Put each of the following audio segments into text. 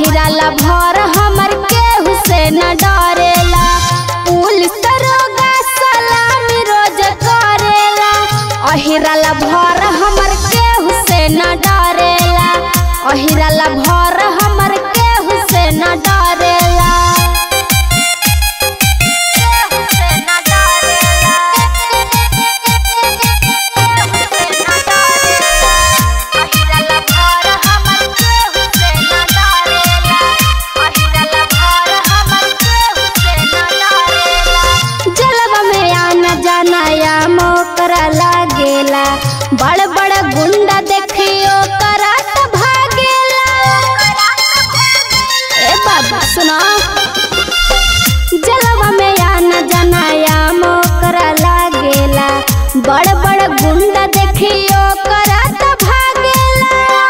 अहिराला भर हमर केहू से न डरेला पुलिस दरोगा सलामी रोज करेला अहिराला भर हमर केहू से न डरेला अहिराला भर हमर केहू से न डरेला केहू से न डरेला जलवा में आना जाना या मोकरा लागेला बड़ बड़ गुंडा देखियो करा त भागेला ए बाबा सुना जलवा में आना जाना या मोकरा लागेला बड़ बड़ गुंडा देखियो करा त भागेला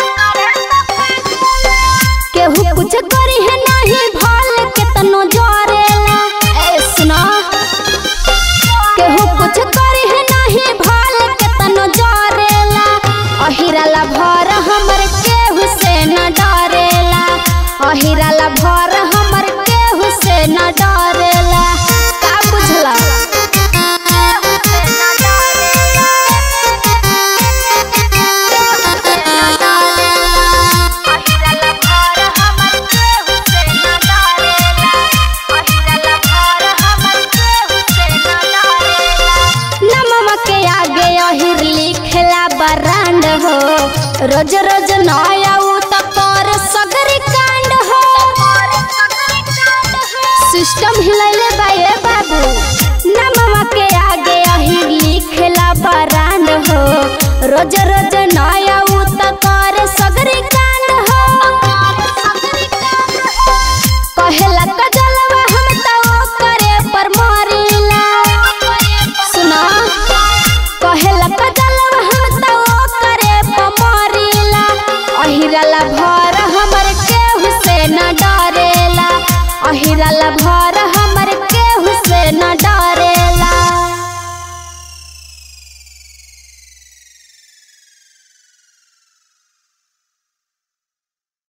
केहू कुछ करी है नहीं भाल केतनो जरेला ए सुना केहू कुछ करी है नहीं भाल केतनो जरेला अहिराला भर हमर केहू से न डरेला अहिराला भर हमर केहू से न डरेला का बुझला नमवा के आगे अहिर लिखेला बरांड हो रोज रोज नया उ त कर सगरी कांड हो सिस्टम हिलैले बाए बाबू नमवा के आगे अहिर लिखेला बरांड हो रोज रोज नया उ त कर सगरी कांड हो कहेला कजलवा हम त करे पर मरिला सुना कहेला कजलवा हम त करे पर मरिला अहिराला भर हमर केहू से न डरेला अहिराला भर